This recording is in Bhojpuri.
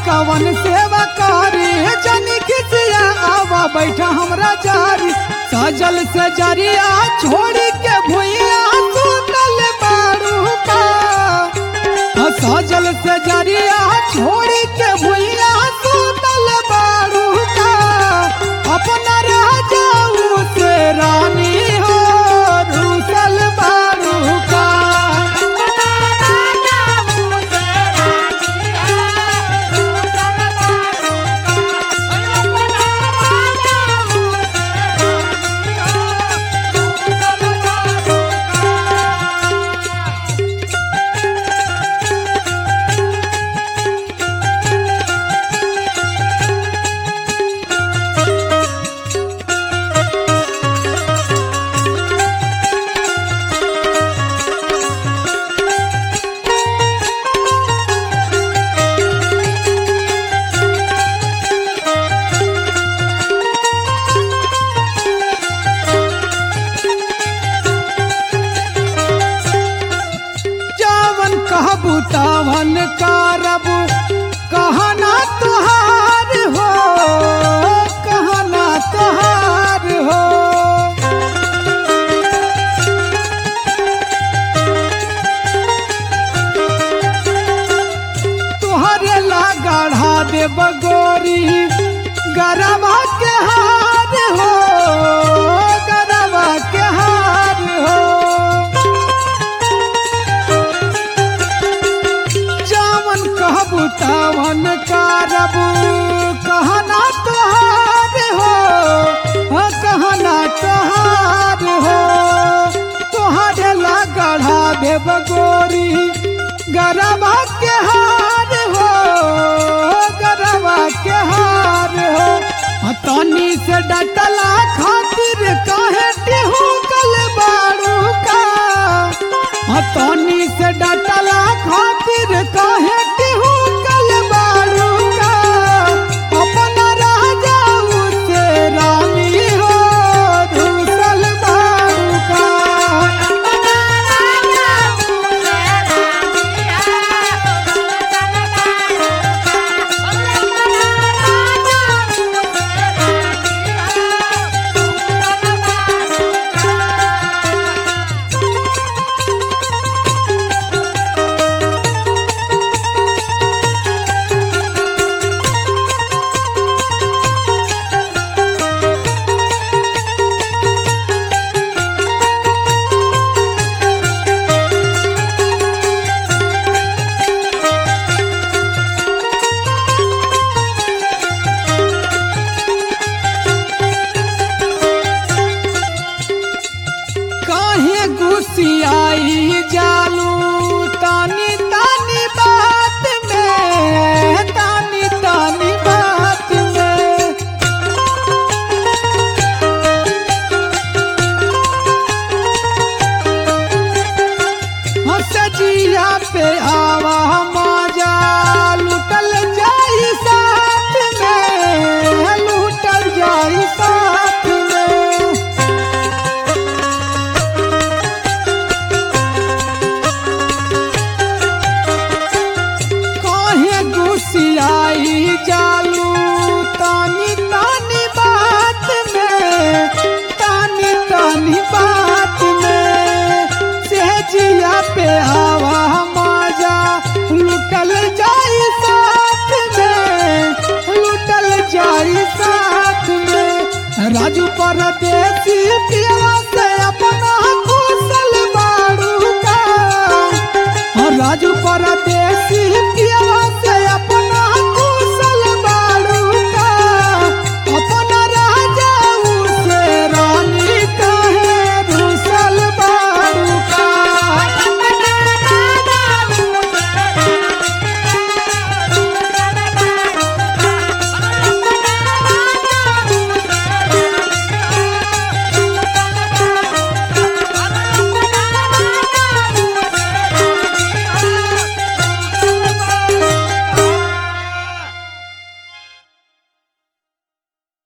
कवन सेवा करी जनी किसिया आवा बैठा हमरा जारी सजल से जरिया छोड़ी के भुइया सुतल बारू का हाँ, सजल से जरिया छोड़ी के भुइया सुतल बारू का अपना राजा से रानी हो रूसल बारू का जावन कहबू तावन करबू कहना तुहार हो कहना तुहार हो तुहरे ला गढ़ा दे बगोरी गरबा के हार हो गरबा के हार हो जावन कहबू तावन करबू कहना तुहार हो हाँ, कहना तुहार हो तुहारे ला गढ़ा देव गोरी गरबा के हार हो गरबा के हार हो हाँ, तनी से डटला खातिर काहे टिहू कल बारू का हाँ, तनी से डटला खातिर काहे टिहू कल बारू का अपना राजा से रानी हो रूसल बारू का काहे गुस्सियाई जालू तानी तानी बात में तानी तानी बात में हसजिया पे आवा मजा लुटल जाई साथ में लुटल जाई साथ में काहे गुस्सियाई जाल